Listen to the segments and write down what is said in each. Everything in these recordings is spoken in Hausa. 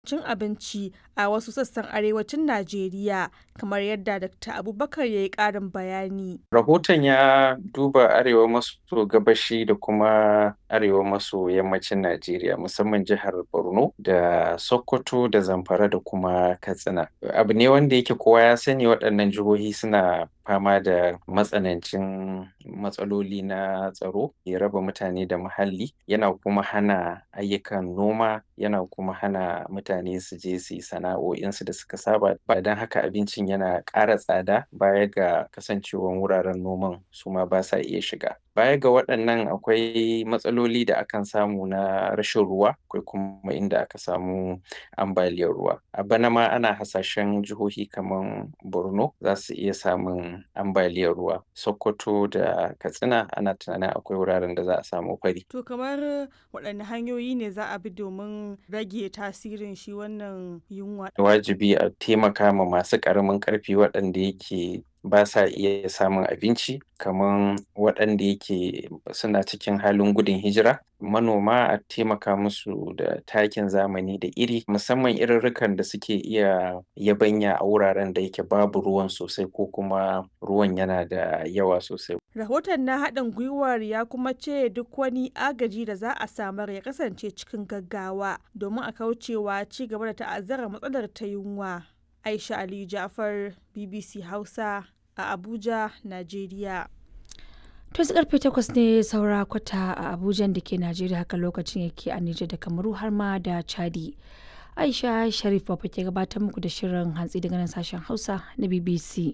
cin abinci a wasu sassan arewacin Najeriya, kamar yadda Dr. Abubakar ya yi ƙarin bayani. Rahoton ya duba arewa maso gabashi da kuma arewa maso yammacin Najeriya musamman jihar Borno da Sokoto da Zamfara da kuma Katsina. Abu ne wanda yake kowa ya sani waɗannan jihohi suna fama da matsanancin matsaloli na tsaro ya raba mutane da muhalli yana kuma hana ayyukan noma yana kuma hana mutane su je su yi sana'o'insu da suka saba ba don haka abincin yana ƙara tsada baya ga kasancewan wuraren noman su ma ba sa iya shiga baya ga waɗannan akwai matsaloli da akan samu na rashin ruwa akwai kuma inda aka samu ambaliyar ruwa a bana ma ana hasashen jihohi kamar borno za su iya samun ambaliyar ruwa sokoto da katsina ana tunanin akwai wuraren da za a samu fari To kamar waɗanne hanyoyi ne za a bi domin rage tasirin shi wannan yunwa? wajibi a taimaka ma masu ƙaramin ƙarfi waɗanda yake ba sa iya samun abinci kamar waɗanda yake suna cikin halin gudun hijira manoma a taimaka musu da takin zamani da iri musamman irirrikan da suke iya yabanya a wuraren da yake babu ruwan sosai ko kuma ruwan yana da yawa sosai Rahoton na haɗin gwiwar ya kuma ce duk wani agaji da za a samar ya kasance cikin gaggawa domin a kaucewa ci gaba da ta'azzara matsalar ta yunwa. Aisha Ali Jafar, BBC Hausa a Abuja, Najeriya. To su karfe takwas ne saura kwata a Abuja da ke Najeriya haka lokacin yake a Nijar da Kamaru har ma da Chadi. Aisha Sharif Baba ke gabatar muku da shirin hantsi daga nan sashen Hausa na BBC.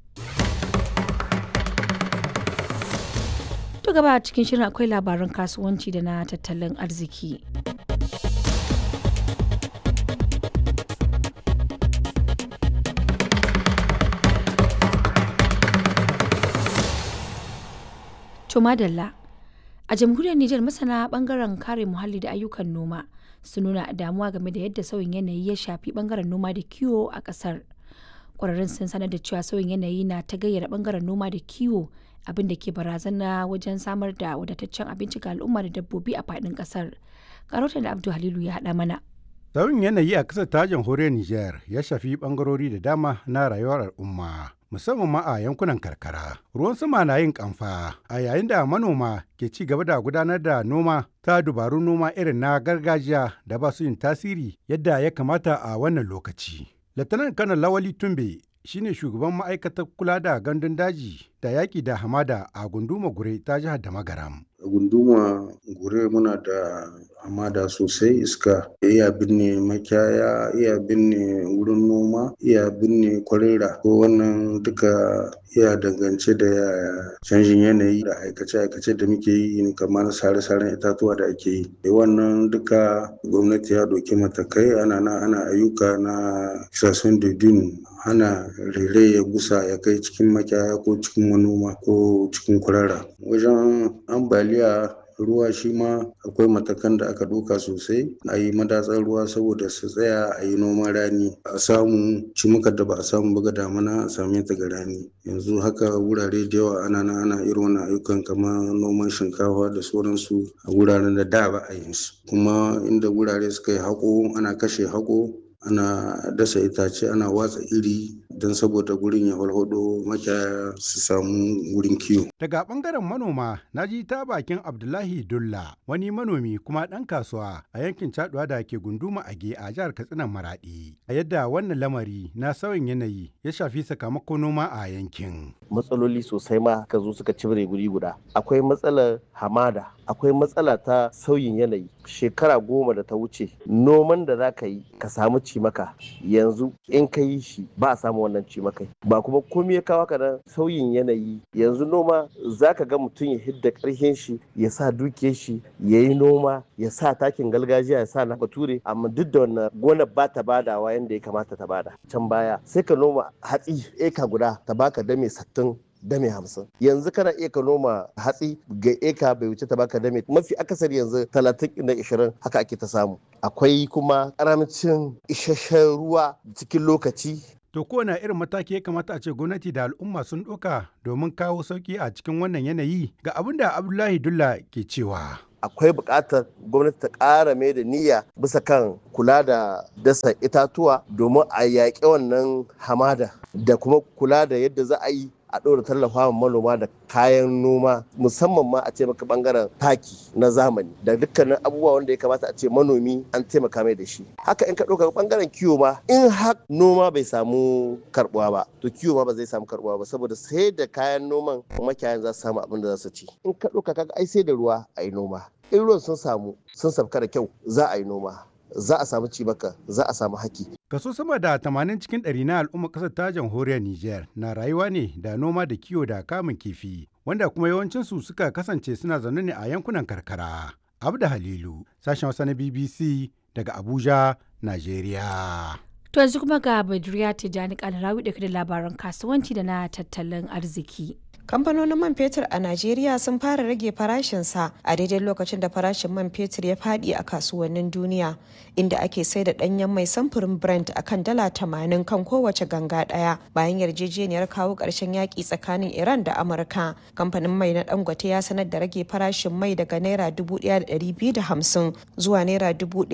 To gaba cikin shirin akwai labaran kasuwanci da na tattalin arziki. To madalla. A jamhuriyar Nijar masana bangaren kare muhalli da ayyukan noma sun nuna damuwa game da yadda sauyin yanayi ya shafi bangaren noma da kiwo a kasar. Kwararrun sun sanar da cewa sauyin yanayi na ta gayyara bangaren noma da kiwo abin da ke barazana wajen samar da wadataccen abinci ga al'umma da dabbobi a faɗin kasar. Karotan da Abdu Halilu ya haɗa mana. Sauyin yanayi a ƙasar ta jamhuriyar Nijar ya shafi ɓangarori da dama na rayuwar al'umma. Musamman ma a yankunan karkara. Ruwan sama na yin kamfa a yayin da manoma ke ci gaba da gudanar da noma ta dubarun noma irin na gargajiya da ba su yin tasiri yadda ya kamata a wannan lokaci. Latanar Kanar Lawali Tumbe shine shugaban ma'aikatar kula da gandun daji da yaƙi da hamada a gunduma gure ta jihar da magaram. a gunduma gure muna da hamada sosai iska iya binne makiyaya iya binne wurin noma iya binne kwarera ko wannan duka iya dangance da canjin yanayi da aikace-aikace da muke yi kamar sare-saren itatuwa da ake yi da wannan duka gwamnati ya doki matakai ana na ana ayyuka na kisasun dudun hana rere ya gusa ya kai cikin makiyaya ko cikin manoma ko cikin kwarara wajen ambaliya ruwa shi ma akwai matakan da aka ɗauka sosai a yi madatsar ruwa saboda su tsaya a yi noman rani a samu cimukar da ba a samu ba damana a same ta ga rani yanzu haka wurare da yawa ana na ana irin wannan ayyukan kamar noman shinkafa da sauransu a wuraren da da ba a yin su kuma inda wurare suka yi haƙo ana kashe haƙo ana dasa itace ana watsa iri don saboda gurin ya farfado makiyaya su samu wurin kiwo. Daga bangaren manoma na ji ta bakin Abdullahi Dulla wani manomi kuma ɗan kasuwa a yankin Caduwa da ke gunduma Age a jihar Katsina Maradi. A yadda wannan lamari na sauyin yanayi ya shafi sakamakon noma a yankin. Matsaloli sosai ma ka zo suka cibire guri guda. Akwai matsalar hamada, akwai matsala ta sauyin yanayi. Shekara goma da ta wuce noman da za ka yi ka samu cimaka yanzu in ka yi shi ba a samu wannan cimakai ba kuma komai ya kawo ka nan sauyin yanayi yanzu noma za ka ga mutum ya hidda karhin shi ya sa dukiyar shi ya yi noma ya sa takin gargajiya ya sa na bature amma duk da wannan gonar ba ta badawa yadda ya kamata ta bada can baya sai ka noma hatsi eka guda ta baka dame sattin dame hamsin yanzu kana iya ka noma hatsi ga eka bai wuce ta baka dame mafi akasari yanzu talatin da ishirin haka ake ta samu akwai kuma karamcin isasshen ruwa cikin lokaci To kowane irin mataki ya kamata a ce gwamnati da al'umma sun ɗauka domin kawo sauƙi a cikin wannan yanayi ga abin da Abdullahi Dulla ke cewa. akwai buƙatar gwamnati ta ƙara mai da niyya bisa kan kula da dasa itatuwa domin a yaƙi wannan hamada da kuma kula da yadda za a yi a ɗora tallafa wa manoma da kayan noma musamman ma a ce maka bangaren taki na zamani da dukkanin abubuwa wanda ya kamata a ce manomi an taimaka mai da shi haka in ka ɗauka bangaren kiwo ma in har noma bai samu karbuwa ba to kiwo ma ba zai samu karbuwa ba saboda sai da kayan noman makiyayan za su samu abin da za su ci in ka ɗauka kaga ai sai da ruwa a yi noma in ruwan sun samu sun sabka da kyau za a yi noma za a samu cibaka za a samu haki Kaso sama da 80 cikin ɗari na al'ummar ƙasar ta jamhuriyar Nijar na rayuwa ne da noma da kiwo da kamun kifi, wanda kuma yawancinsu suka kasance suna zaune ne a yankunan karkara. Abda Halilu, sashen Hausa na BBC daga Abuja, Najeriya. To yanzu kuma ga Badriya Tijjani Kalarawi da da labaran kasuwanci da na tattalin arziki. kamfanonin man fetur a najeriya sun fara rage farashinsa a daidai lokacin da farashin man fetur ya fadi a kasuwannin duniya inda ake sai da danyen mai samfurin brent a kan dala tamanin kan kowace ganga daya bayan yarjejeniyar kawo karshen yaki tsakanin iran da amurka kamfanin mai na dangote ya sanar da rage farashin mai daga naira hamsin zuwa naira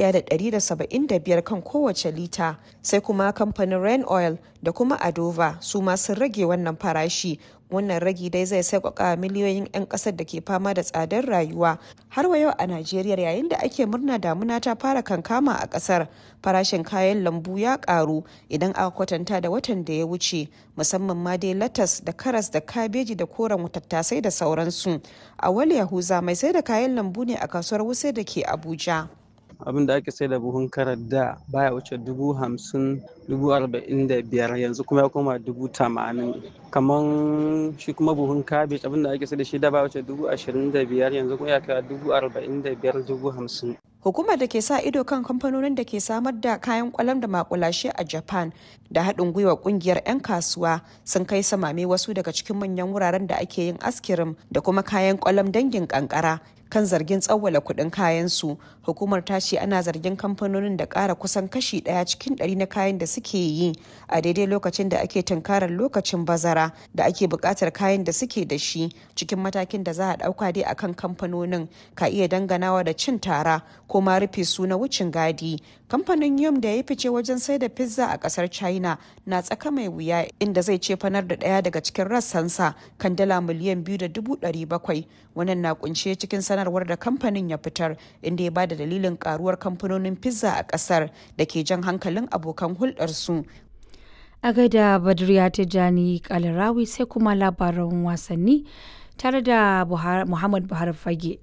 biyar kan kowace lita sai kuma kamfanin rain oil da kuma adova su ma sun rage wannan farashi wannan ragi dai zai sauƙaƙa miliyoyin 'yan ƙasar da ke fama da tsadar rayuwa har wa yau a najeriya yayin da ake murna damuna ta fara kankama a ƙasar farashin kayan lambu ya ƙaru idan aka kwatanta da watan da ya wuce musamman ma dai latas da karas da kabeji da koren tattasai da sauransu a wali yahuza mai sai da kayan lambu ne a kasuwar wuse da ke abuja abin da ake sai da buhun karar da baya wuce dubu hamsin dubu arba'in da biyar yanzu kuma ya koma dubu tamanin kaman shi kuma buhun kabej abin da ake sai da shi da baya wuce dubu ashirin da biyar yanzu kuma ya kai dubu arba'in da biyar dubu hamsin Hukumar da ke sa ido kan kamfanonin da ke samar da kayan kwalam da makulashe a Japan da haɗin gwiwa ƙungiyar 'yan kasuwa sun kai samame wasu daga cikin manyan wuraren da ake yin askirim da kuma kayan kwalam dangin kankara kan zargin tsawwala kuɗin kayansu hukumar ta ce ana zargin kamfanonin da ƙara kusan kashi ɗaya cikin ɗari na kayan da suke yi a daidai lokacin da ake tunkarar lokacin bazara da ake buƙatar kayan da suke da shi cikin matakin da za a ɗauka dai akan kamfanonin ka iya danganawa da cin tara ko ma rufe su na wucin gadi kamfanin yum da ya fice wajen sai da pizza a ƙasar china na tsaka mai wuya inda zai ce fanar da ɗaya daga cikin rassansa kan dala miliyan biyu da dubu ɗari bakwai wannan na kunshe cikin sanarwar da kamfanin ya fitar inda ya bada dalilin karuwar kamfanonin pizza a kasar da ke jan hankalin abokan hulɗarsu A gaida Badriya Tijjani Kalarawi sai kuma labaran wasanni tare da Muhammad Buhari Fage.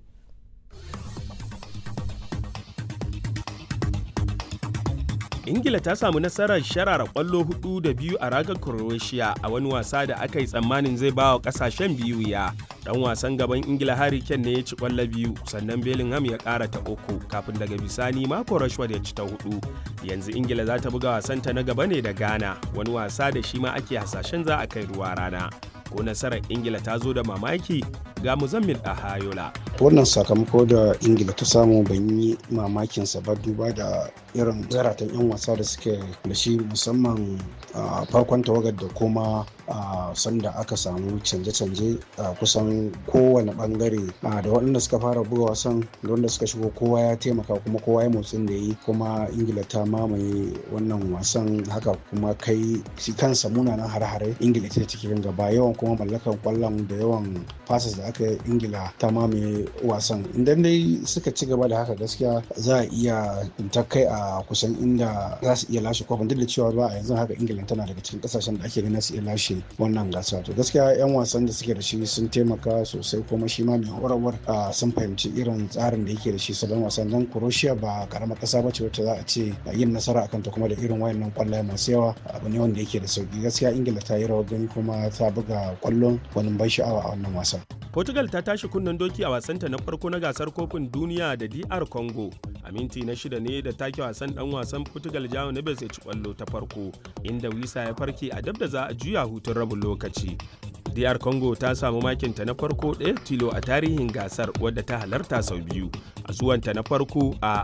ingila ta samu nasarar sharara kwallo hudu da biyu a ragar croatia a wani wasa da aka yi tsammanin zai ba wa kasashen biyu ya dan wasan gaban ingila harry kane ne ya ci kwallo biyu sannan bellingham ya kara ta uku kafin daga bisani mako rashford ya ci ta hudu yanzu ingila za ta buga wasanta na gaba ne da ghana wani wasa da shi ma ake hasashen za a kai ruwa rana ko nasarar ingila ta zo da mamaki ga muzammil a hayola wannan sakamako da ingila ta samu ban yi mamakinsa ba duba da irin zaratan 'yan wasa da suke da shi musamman a farkon tawagar da kuma a sanda aka samu canje-canje a kusan kowane bangare da waɗanda suka fara buga wasan da wanda suka shigo kowa ya taimaka kuma kowa ya motsin da yi kuma ingila ta mamaye wannan wasan haka kuma kai shi kansa munanan hare-hare ingila ita cikin gaba yawan kuma mallakan kwallon da yawan fasas da aka yi ingila ta mamaye wasan idan dai suka ci gaba da haka gaskiya za a iya ta kai a kusan inda za su iya lashe kofin duk da cewa ba a yanzu haka ingila tana daga cikin kasashen da ake ganin su iya lashe wannan gasa to gaskiya yan wasan da suke da shi sun taimaka sosai kuma shi ma mai horarwar sun fahimci irin tsarin da yake da shi salon wasan dan croatia ba karamar kasa ba ce wacce za a ce yin nasara akan ta kuma da irin wayannan kwallaye masu yawa abu ne wanda yake da sauki gaskiya ingila ta yi rawar gani kuma ta buga kwallon wani ban sha'awa a wannan wasan Portugal ta tashi kunnen doki a wasanta na farko na gasar kofin duniya da DR Congo. A minti na shida ne da take wasan dan wasan Portugal Jao Neves ya ci kwallo ta farko, inda Wisa ya farke a dab da za a juya hutun rabin lokaci. DR Congo ta samu makinta na farko ɗaya tilo a tarihin gasar wadda ta halarta sau biyu a zuwanta na farko a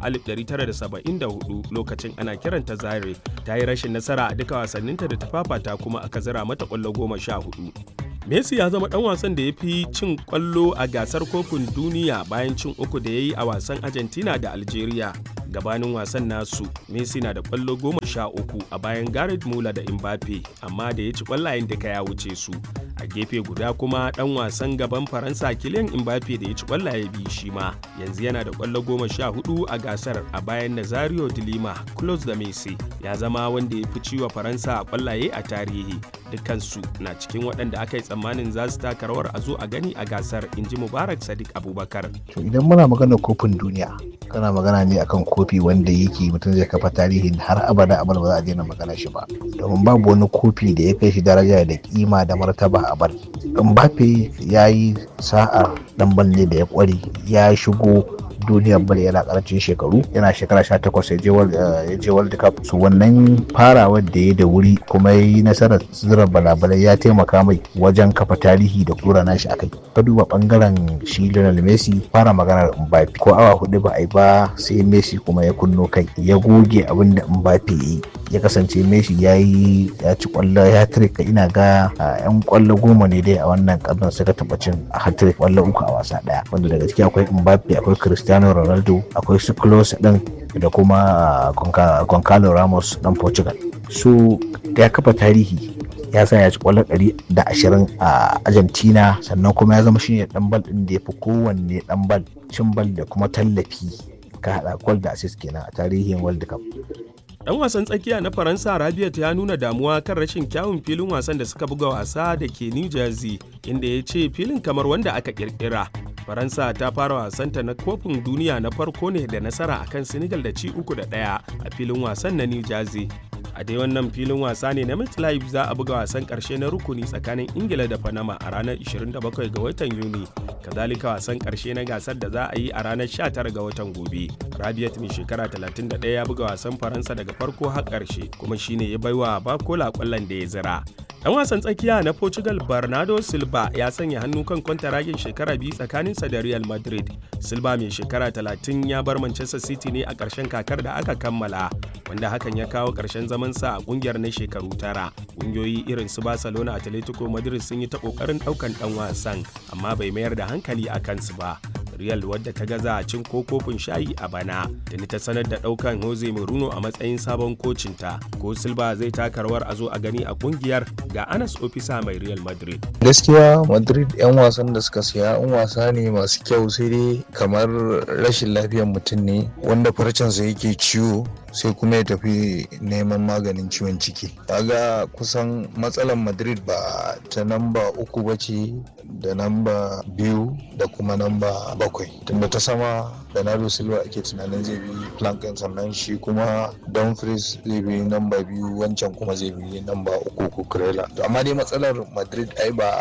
1974 lokacin ana kiranta Zaire ta yi rashin nasara a duka wasanninta da ta fafata kuma aka zira mata ƙwallo goma sha hudu. Messi ya zama ɗan wasan da ya fi cin ƙwallo a gasar kofin duniya bayan cin uku da ya yi a wasan Argentina da Algeria. Gabanin wasan nasu, Messi na da ƙwallo goma sha uku a bayan Gareth Muller da Mbappe, amma da ya ci ƙwallayen duka ya wuce su. A gefe guda kuma ɗan wasan gaban Faransa Kylian Mbappe da ya ci ƙwallaye biyu shi ma, yanzu yana da ƙwallo goma sha hudu a gasar a bayan Nazario de Lima, close da Messi, ya zama wanda ya fi ciwa Faransa ƙwallaye a tarihi. Dukkansu na cikin waɗanda aka yi tsammanin za su taka rawar a zo a gani a gasar in ji mubarak sadiq abubakar to idan muna magana kofin duniya kana magana ne akan kofi wanda yake mutum zai kafa tarihin har abada abada ba za a daina magana shi ba domin babu wani kofi da ya kai shi daraja da kima da martaba a bal mbappe ya yi sa'a dan ne da ya kware ya shigo duniyar bal yana karancin shekaru yana shekara 18 ya je world cup su wannan farawar da ya da wuri kuma ya yi nasarar zira balabalai ya taimaka mai wajen kafa tarihi da kura nashi akai ka duba bangaren shi Lionel Messi fara maganar Mbappe ko awa hudu ba a yi ba sai Messi kuma ya kunno kai ya goge abin da Mbappe yi ya kasance Messi ya yi ya ci kwallo ya trika ina ga yan kwallo goma ne dai a wannan karnin suka taba cin hat-trick kwallo uku a wasa daya wanda daga ciki akwai Mbappe akwai Cristiano Ronaldo akwai su Klose din da kuma Goncalo Ramos dan Portugal su ya kafa tarihi ya sa ya ci kwallo ɗari da ashirin a Argentina sannan kuma ya zama shine dan bal din da ya fi kowanne dan bal cin bal da kuma tallafi ka haɗa kwal da assist kenan a tarihin World Cup. Dan wasan tsakiya na Faransa Rabiot ya nuna damuwa kan rashin kyawun filin wasan da suka buga wasa da ke New Jersey inda ya ce filin kamar wanda aka kirkira. Faransa ta fara wasanta na kofin duniya na farko ne da nasara akan Senegal da ci uku da ɗaya a filin wasan na New Jersey. A dai wannan filin wasa ne na MetLife za a buga wasan ƙarshe na rukuni tsakanin Ingila da Panama a ranar 27 ga watan Yuni. Kazalika wasan ƙarshe na gasar da za a yi a ranar 19 ga watan gobe. Rabiat mai shekara 31 ya buga wasan Faransa daga farko har ƙarshe kuma shine ya baiwa Bakola ƙwallon da ya zira. Dan wasan tsakiya na Portugal Bernardo Silva ya sanya hannu kan kwantaragin shekara biyu tsakaninsa da Real Madrid. Silva mai shekara 30 ya bar Manchester City ne a ƙarshen kakar da aka kammala, wanda hakan ya kawo ƙarshen zamansa a ƙungiyar na shekaru tara. Ƙungiyoyi irin su Barcelona, Atletico Madrid sun yi ta ƙoƙarin ɗaukan ɗan wasan, amma bai mayar da hankali a kansu ba. Real wadda ta gaza cin ko kofin shayi a bana da ni ta sanar da daukan Jose Mourinho a matsayin sabon kocinta ko Silva zai taka rawar a zo a gani a kungiyar ga Anas Ofisa mai Real Madrid. Gaskiya Madrid 'yan wasan da suka siya 'yan wasa ne masu kyau sai dai kamar rashin lafiyar mutum ne wanda farcensa yake ciwo sai kuma ya tafi neman maganin ciwon ciki kaga kusan matsalar madrid ba ta namba uku ba ce da namba biyu da kuma namba bakwai tunda ta sama bernardo silva ake tunanin zai bi plankin sannan shi kuma dumfries zai bi namba biyu wancan kuma zai bi namba uku kukurela to amma dai matsalar madrid ai ba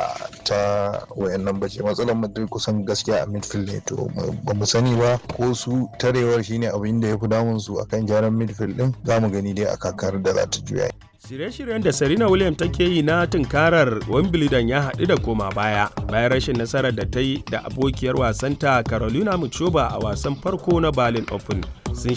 ta wayannan ba ce matsalar madrid kusan gaskiya a midfield ne to ba mu sani ba ko su tarewar shine abin da ya fi damun su akan gyaran midfield din za mu gani dai a kakar da za ta juya Shirye-shiryen da Serena Williams take yi na tunkarar Wimbledon ya haɗu da koma baya bayan rashin nasarar da ta yi da abokiyar wasanta Carolina Muchova a wasan farko na Berlin Open.